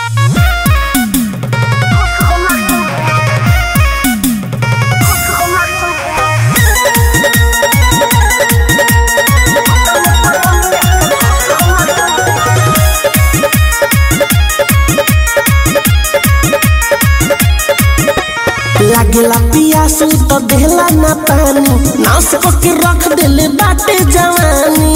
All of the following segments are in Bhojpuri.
लागेला पियासू तो देला ना पानी नास को के रख देले बाटे जवानी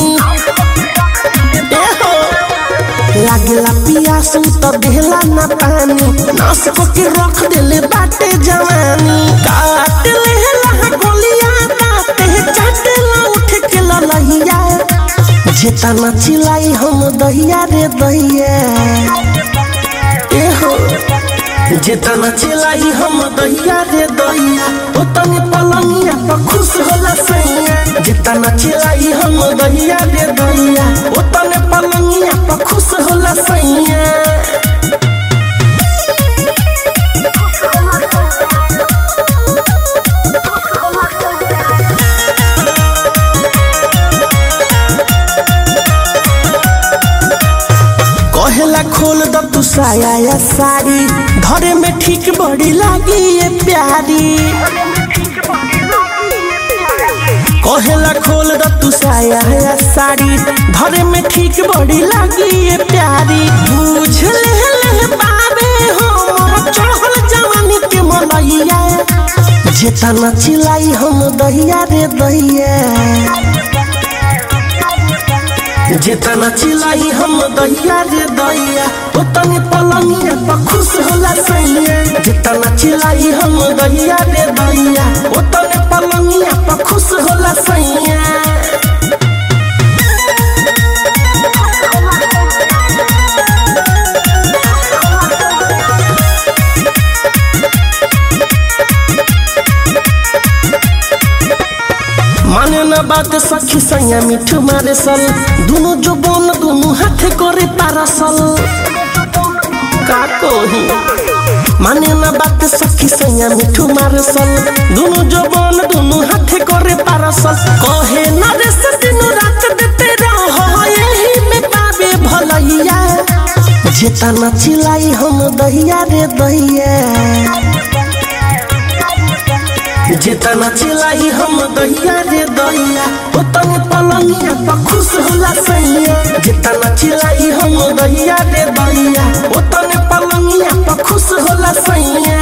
ए हो लागेला पियासू तो देला ना पानी नास को के रख देले बाटे जवानी काट लेला गोलिया दाते चाटेला उठ के ललहिया जेता ना चिलाई हम दहिया रे दहिया ए हो जितना चिलाई हम दहिया रे दहिया उतने पलंगिया पर खुश होला सैया जितना चिलाई हम दहिया रे दहिया उतने पलंगिया पर खुश होला सैया कहेला खोल द तू साया या साड़ी धरे में ठीक बड़ी लागी ये प्यारी कहेला खोल द तू साया या साड़ी धरे में ठीक बड़ी लागी ये प्यारी बुझ ले ले बाबे हो मोर चढ़ल जवानी के मनैया जेतना चिलाई हम दहिया रे दहिया जितना चिलाई हम दहिया रे दहिया उतने पलंगिया पर खुश होला सैया जितना चिलाई हम दहिया रे दहिया उतने पलंगिया पर खुश होला सैया माने न बात सखी सैया मिठू मारे सल दुनु जो बोन दुनु हाथे करे पारसल का कोही माने न बात सखी सैया मिठू मारे सल दुनु जो बोन दुनु हाथे करे पारसल कहे न रे से दिनु रात देते रहो यही में पावे भलैया जेतना चिलाई हम दहिया रे दहिया जितना चिलाई हम दहिया रे दहिया उतने पलंगिया पर खुश होला सैया जितना चिलाई हम दहिया रे दहिया उतने पलंगिया पर खुश होला सैया